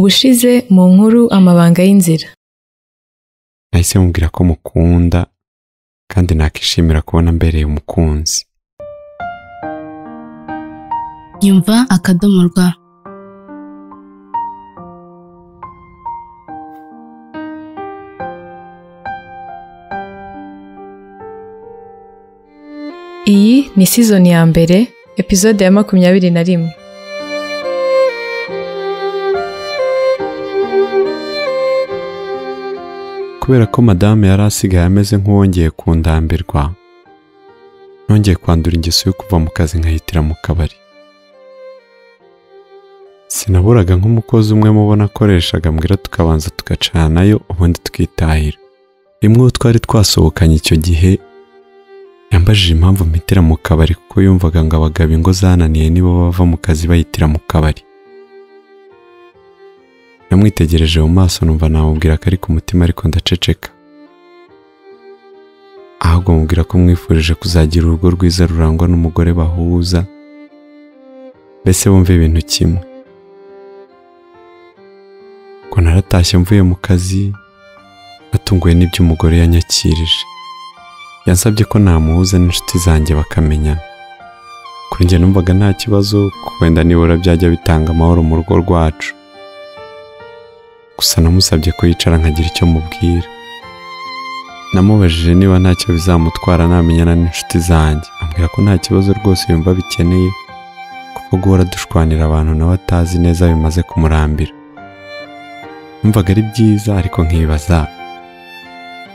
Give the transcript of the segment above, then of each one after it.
ubushize mu nkuru amabanga y'inzira nahise mubwira ko mukunda kandi nakishimira kubona mbereye umukunzi nyumva akadomo rwa iyi ni sizoni ya mbere epizode ya makumyabiri na rimwe kubera ko madame yari asigaye ameze nk'uwongeye kundambirwa nongeye kwandura ingeso yo kuva mu kazi nkahitira mu kabari sinaburaga nk'umukozi umwe mubona akoreshaga mbwira tukabanza tugacanayo ubundi tukitahira rimwe uwo twari twasohokanye icyo gihe yambajije impamvu mpitira mu kabari kuko yumvaga ngo abagabo ingo zananiye nibo bava mu kazi bayitira mu kabari namwitegereje mu maso numva namubwira ko ari ku mutima ariko ndaceceka ahubwo mubwira ko mwifurije kuzagira urugo rwiza rurangwa n'umugore bahuza mbese bumve ibintu kimwe ngo naratashye mvuye mu kazi natunguwe n'ibyo umugore yanyakirije yansabye ko namuhuza n'inshuti zanjye bakamenyana kuri njye numvaga nta kibazo kuko wenda nibura byajya bitanga amahoro mu rugo rwacu gusa namusabye ko yicara nkagira icyo mubwira namubajije niba ntacyo bizamutwara namenyana n'inshuti zanjye ambwira ko nta kibazo rwose yumva bikeneye kuko guhora dushwanira abantu nawe atazi neza bimaze kumurambira numvaga ari byiza ariko nkibaza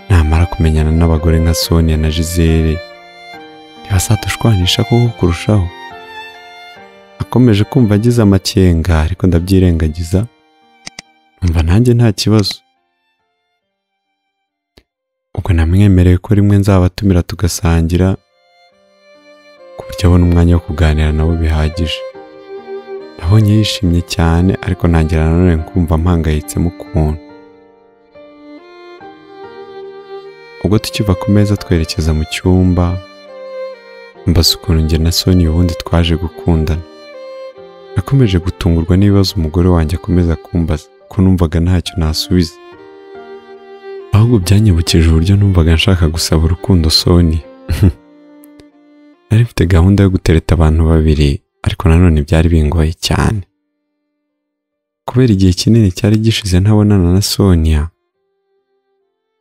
namara kumenyana n'abagore nka sonia na gisele ntibazadushwanisha koko kurushaho akomeje kumva agize amakenga ariko ndabyirengagiza mva nanjye nta kibazo ubwo namwemereye ko rimwe nzabatumira tugasangira ku buryo abona umwanya wo kuganira nabo bihagije nabonye yishimye cyane ariko ntangira nanone kumva mpangayitsemo ukuntu ubwo tukiva ku meza twerekeza mu cyumba mbaza ukuntu njye na soni ubundi twaje gukundana nakomeje gutungurwa n'ibibazo umugore wanjye akomeza kumbaza ko numvaga ntacyo nasubiza ahubwo byanyibukije uburyo numvaga nshaka gusaba urukundo soni nari mfite gahunda yo gutereta abantu babiri ariko nanone byari bingoye cyane kubera igihe kinini cyari gishize ntabonana na sonia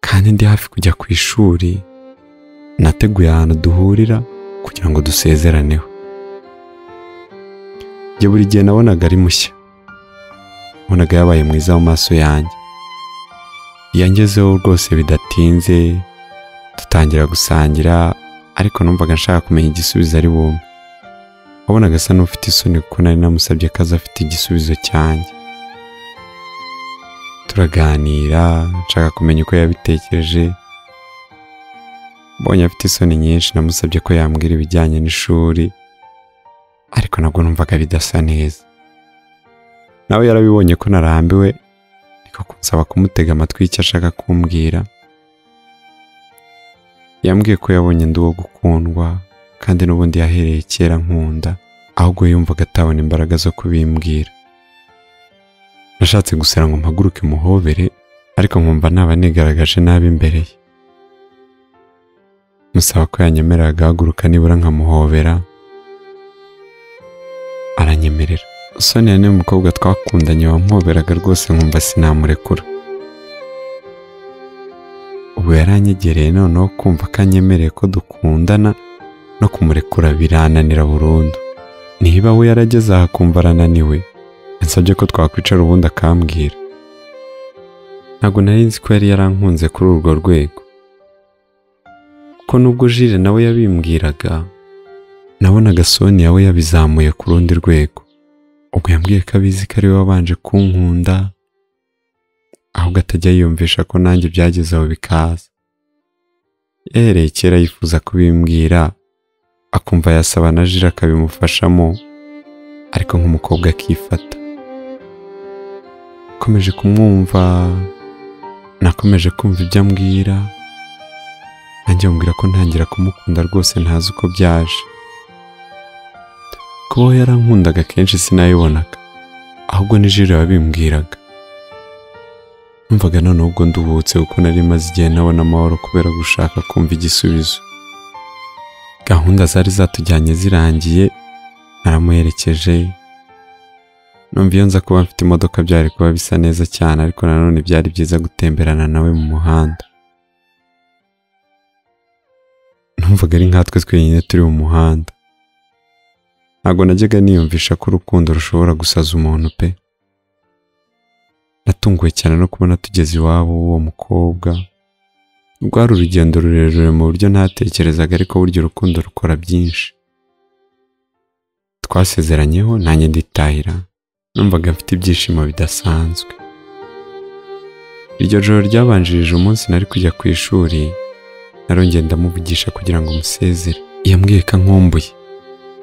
kandi ndi hafi kujya ku ishuri nateguye ahantu duhurira kugira ngo dusezeraneho njye buri gihe nabonaga ari mushya wabonaga yabaye mwiza mu maso yanjye yangezeho rwose bidatinze dutangira gusangira ariko numvaga nshaka kumenya igisubizo ari bumwe wabonaga asa n'ufite isoni kuko nari namusabye ko aza afite igisubizo cyanjye turaganira nshaka kumenya uko yabitekereje mbonye afite isoni nyinshi namusabye ko yambwira ibijyanye n'ishuri ariko nabwo numvaga bidasa neza nawe yarabibonye ko narambiwe ariko kunsaba kumutega amatwi icyo ashaka kumbwira yambwiye ko yabonye ndi uwo gukundwa kandi n'ubundi yahereye kera nkunda ahubwo yumvaga atabona imbaraga zo kubimbwira nashatse gusera ngo mpaguruke muhobere ariko nkumva naba nigaragaje nabi imbere ye musaba ko yanyemerera agahaguruka nibura nkamuhobera aranyemerera sonia niwe mukobwa twakundanye wamwoberaga rwose nkumva sinamurekura ubu yaranyegereye noneho kumva ko anyemereye ko dukundana no kumurekura birananira burundu niba we yarageze aha akumva arananiwe yansabye ko twakwicara ubundi akambwira ntabwo nari nzi ko yari yarankunze kuri urwo rwego kuko nubwo jire nawe yabimbwiraga nabonaga sonia we yabizamuye ku rundi rwego ubwo yambwiye ko abizi ko ari we wabanje kunkunda ahubwo atajya yiyumvisha ko nanjye byageze aho bikaza yahereye kera yifuza kubimbwira akumva yasaba na jira akabimufashamo ariko nk'umukobwa akifata akomeje kumwumva nakomeje kumva ibyo ambwira nanjye mubwira ko ntangira kumukunda rwose ntazi uko byaje kubaho yarankundaga kenshi sinayibonaga ahubwo ni jiro yabimbwiraga numvaga noneho ubwo nduhutse kuko nari maze igihe ntabona amahoro kubera gushaka kumva igisubizo gahunda zari zatujyanye zirangiye naramuherekeje numva iyo nza kuba mfite imodoka byari kuba bisa neza cyane ariko nanone byari byiza gutemberana nawe mu muhanda numvaga ari nkatwe twenyine turi mu muhanda ntabwo najyaga niyumvisha ko urukundo rushobora gusaza umuntu pe natunguwe cyane no kubona tugeze iwabo w'uwo mukobwa rwari urugendo rurerure mu buryo ntatekerezaga ariko burya urukundo rukora byinshi twasezeranyeho nanjye nditahira numvaga mfite ibyishimo bidasanzwe iryo joro ryabanjirije umunsi nari kujya ku ishuri narongeye ndamuvugisha kugira ngo musezere yambwiye ko nkumbuye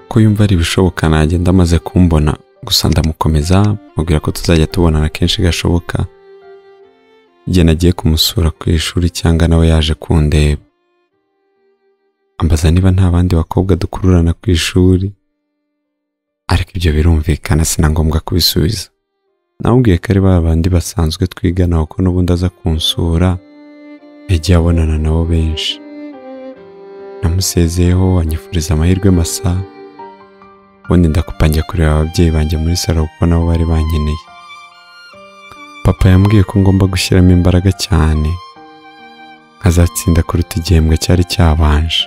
ko yumva ari ibishoboka nagenda amaze kumbona gusa ndamukomeza mubwira ko tuzajya tubonana kenshi gashoboka igihe nagiye kumusura ku ishuri cyangwa nawe yaje kundeba ambaza niba nta bandi bakobwa dukururana ku ishuri ariko ibyo birumvikana si na ngombwa kubisubiza namubwiye ko ari ba bandi basanzwe twigana kuko n'ubundi aza kunsura yagiye abonana nabo benshi namusezeyeho anyifuriza amahirwe masa ubundi ndakupangira kureba ababyeyi banjye muri salo kuko nabo bari bankeneye papa yambwiye ko ngomba gushyiramo imbaraga cyane nkazatsinda kuruta igihembwe cyari cyabanje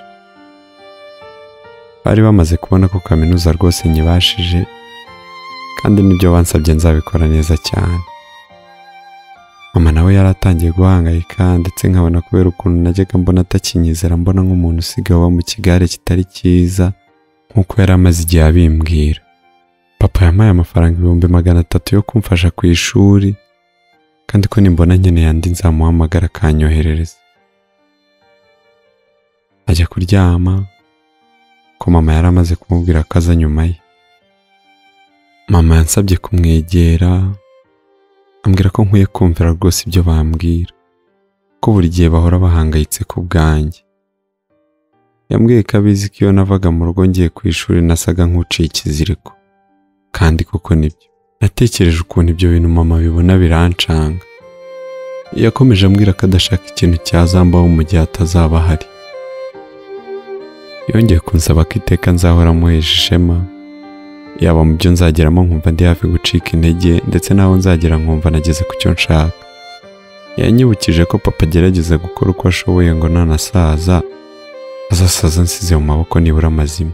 bari bamaze kubona ko kaminuza rwose nyibashije kandi n'ibyo bansabye nzabikora neza cyane mama nawe yari atangiye guhangayika ndetse nkabona kubera ukuntu najyaga mbona atakinyizera mbona nk'umuntu usigaye uba mu kigare kitari cyiza nk'uko yari amaze igihe abimbwira papa yampaye amafaranga ibihumbi magana atatu yo kumfasha ku ishuri kandi ko nimbona nkeneye andi nzamuhamagara akanyoherereza ajya kuryama ko mama yari amaze kumubwira ko aza nyuma ye mama yansabye kumwegera ambwira ko nkwiye kumvira rwose ibyo bambwira ko buri gihe bahora bahangayitse ku bwanjye yambwiye ko abizi ko iyo navaga mu rugo ngiye ku ishuri nasaga nk'uciye ikiziriko kandi koko nibyo natekereje ukuntu ibyo bintu mama bibona birancanga yakomeje ambwira ko adashaka ikintu cyazambaho mu gihe atazaba ahari yongeye kunsaba ko iteka nzahora amuhesha ishema yaba mu byo nzageramo nkumva ndi hafi gucika intege ndetse n'aho nzagera nkumva nageze ku cyo nshaka yanyibukije ko papa agerageza gukora uko ashoboye ngo nanasaza azasaza nsize mu maboko nibura amazima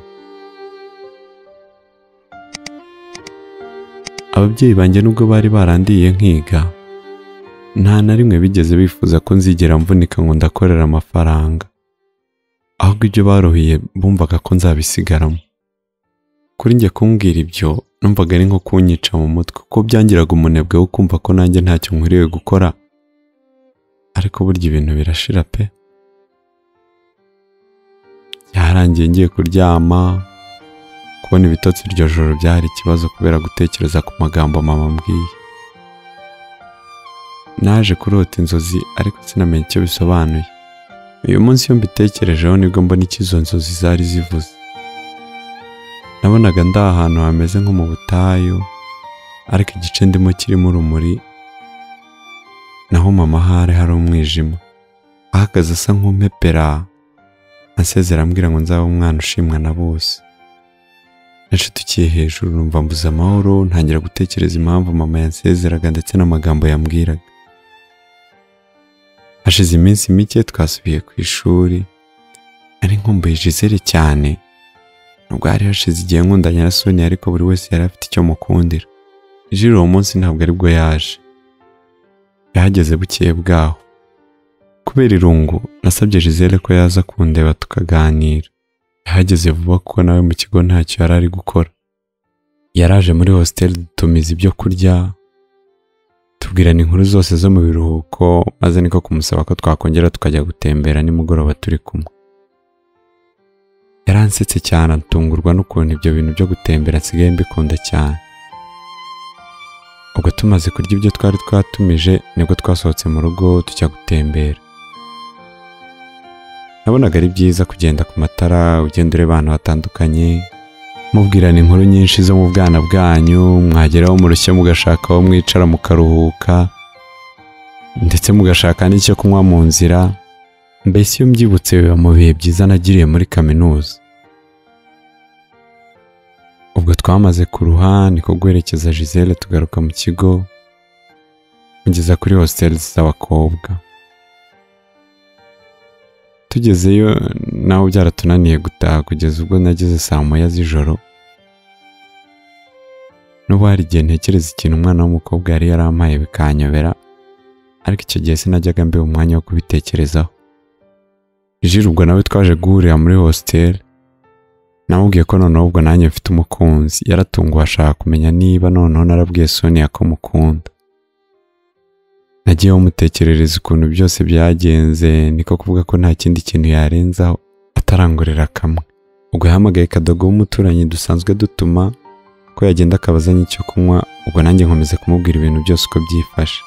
ababyeyi banjye nubwo bari barandiye nkiga nta na rimwe bigeze bifuza ko nzigera mvunika ngo ndakorera amafaranga ahubwo ibyo baruhiye bumvaga ko nzabisigaramo kuri njye kumbwira ibyo numvaga ari nko kunyica mu mutwe kuko byangiraga umunebwe wo kumva ko nanjye ntacyo nkwiriye gukora ariko burya ibintu birashira pe yarangiye ngiye kuryama kubona ibitotsi iryo joro byari ikibazo kubera gutekereza ku magambo mama ambwiye naje kurota inzozi ariko sinamenya icyo bisobanuye uyu munsi iyo mbitekerejeho nibwo mbona icyo izo nzozi zari zivuze nabonaga ndi ahantu hameze nko mu butayu ariko igice ndimo kirimo urumuri naho mama ahari hari umwijima ahagaze asa nk'umpepera ansezera ambwira ngo nzaba umwana ushimwa na bose nashutukiye hejuru numva mbuze amahoro ntangira gutekereza impamvu mama yansezeraga ndetse n'amagambo yambwiraga hashize iminsi mike twasubiye ku ishuri ari nkumbuye Gisele cyane nubwo hari hashize igihe nkunda nyirasoni ariko buri wese yari afite icyo mukundira jiro uwo munsi ntabwo aribwo yaje yahageze bukeye bwaho kubera irungu nasabye Gisele ko yaza kundeba tukaganira yahageze vuba kuko nawe mu kigo ntacyo yari ari gukora yaraje muri hostel dutumiza ibyo kurya tubwirana inkuru zose zo mu biruhuko maze niko kumusaba ko twakongera tukajya gutembera nimugoroba turi kumwe yaransetse cyane atungurwa n'ukuntu ibyo bintu byo gutembera nsigaye mbikunda cyane ubwo tumaze kurya ibyo twari twatumije nibwo twasohotse mu rugo tujya gutembera nabonaga ari byiza kugenda ku matara ugenda ureba ahantu hatandukanye mubwirana inkuru nyinshi zo mu bwana bwanyu mwageraho murushye mugashaka aho mwicara mukaruhuka ndetse mugashaka n'icyo kunywa mu nzira mbese iyo mbyibutse biba mu bihe byiza nagiriye muri kaminuza ubwo twamaze kuruha niko guherekeza Gisele tugaruka mu kigo mugeza kuri hostel z'abakobwa tugezeyo nawe byaratunaniye gutaha kugeza ubwo nageze saa moya z'ijoro n'ubu hari igihe ntekereza ikintu umwana w'umukobwa yari yarampaye bikanyobera ariko icyo gihe sinajyaga mbeba umwanya wo kubitekerezaho jiri ubwo nawe twaje guhurira muri hostel namubwiye ko noneho ubwo nanjye mfite umukunzi yaratunguwe ashaka kumenya niba noneho narabwiye Sonia ko mukunda nagiye umutekerereza ukuntu byose byagenze niko kuvuga ko nta kindi kintu yarenzaho atarangorera kamwe ubwo yahamagaye kadogo w'umuturanyi dusanzwe dutuma ko yagenda akabazanye icyo kunywa ubwo nanjye nkomeza kumubwira ibintu byose uko byifashe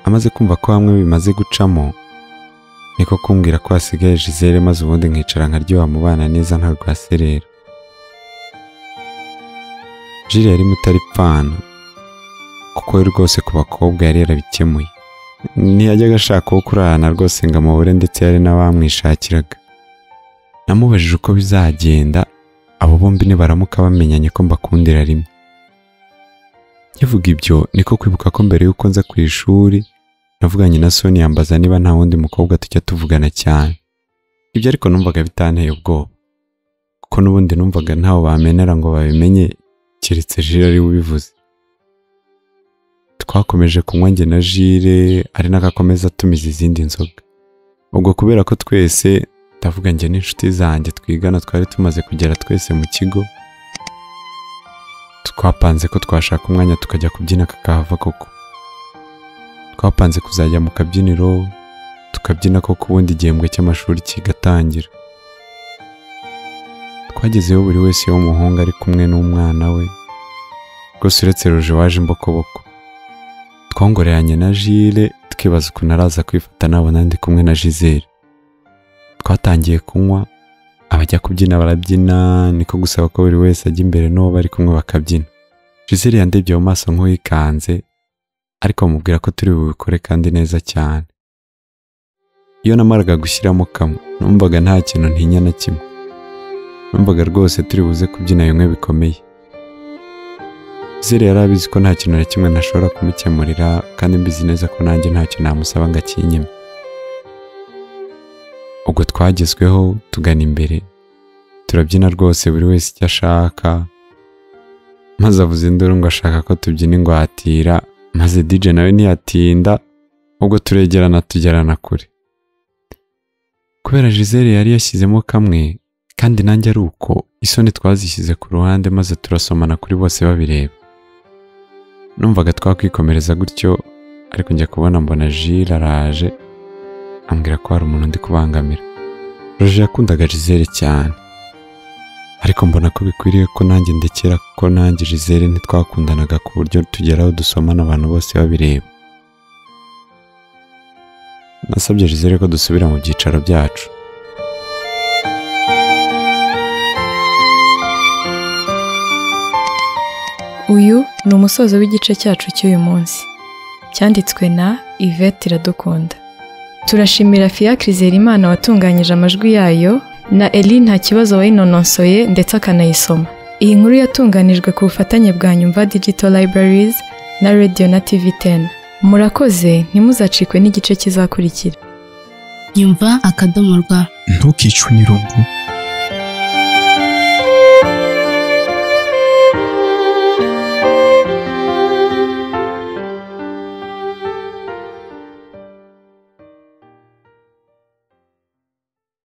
amaze kumva ko hamwe bimaze gucamo niko kumbwira ko hasigaye Gisele maze ubundi nkicara nkaryoha mu bana neza nta rwaserera Jiri yari mutaripfana kuko we rwose ku bakobwa yari yarabikemuye ntiyajyaga ashaka uwo kurarana rwose ngo amubure ndetse yari n'abamwishakiraga namubajije uko bizagenda abo bombi nibaramuka bamenyanye ko mbakundira rimwe nkivuga ibyo niko kwibuka ko mbere y'uko nza ku ishuri navuganye na Sonia yambaza niba nta wundi mukobwa tujya tuvugana cyane ibyo ariko numvaga bitanteye ubwoba kuko n'ubundi numvaga ntawe bamenera ngo babimenye keretse jire ari we ubivuze twakomeje kunywa njye na jire ari nako akomeza atumiza izindi nzoga ubwo kubera ko twese ndavuga njye n'inshuti zanjye twigana twari tumaze kugera twese mu kigo twapanze ko twashaka umwanya tukajya kubyina kakahava koko twapanze kuzajya mu kabyiniro tukabyina koko ubundi igihembwe cy'amashuri kigatangira twagezeho buri wese w'umuhungu ari kumwe n'umwana we rwose uretse ruje waje imbokoboko twongoreranye na jire twibaza ukuntu araza kwifata nabona ndi kumwe na jizere twatangiye kunywa abajya kubyina barabyina niko gusaba ko buri wese ajya imbere n'uwo bari kumwe bakabyina jizere yandebye mu maso nk'uwikanze ariko bamubwira ko turi bubikore kandi neza cyane iyo namaraga gushyiramo kamwe numvaga nta kintu ntinya na kimwe numvaga rwose turi buze kubyina bimwe bikomeye Zere yari abizi ko nta kintu na kimwe ntashobora kumukemurira kandi mbizi neza ko nanjye ntacyo namusaba ngo akinyime ubwo twagezweho tugana imbere turabyina rwose buri wese icyo ashaka maze avuze induru ngo ashaka ko tubyina ingwatira maze DJ nawe ntiyatinda ubwo turegerana tugerana kure kubera Gisele yari yashyizemo kamwe kandi nanjye ari uko isoni twazishyize ku ruhande maze turasomana kuri bose babireba numvaga twakwikomereza gutyo ariko njya kubona mbona jire araje ambwira ko hari umuntu ndi kubangamira roje yakundaga jizere cyane ariko mbona ko bikwiriye ko nanjye ndekera kuko nanjye jizere ntitwakundanaga ku buryo tugeraho dusomana abantu bose babireba nasabye jizere ko dusubira mu byicaro byacu uyu ni umusozo w'igice cyacu cy'uyu munsi cyanditswe na Yvette Iradukunda turashimira Fiacre Imana watunganyije amajwi yayo na Eli nta kibazo wayinononsoye ndetse akanayisoma iyi nkuru yatunganijwe ku bufatanye bwa Nyumva Digital Libraries na Radio na TV 10 murakoze ntimuzacikwe n'igice kizakurikira nyumva akadomo rwa ntukicwe n'irungu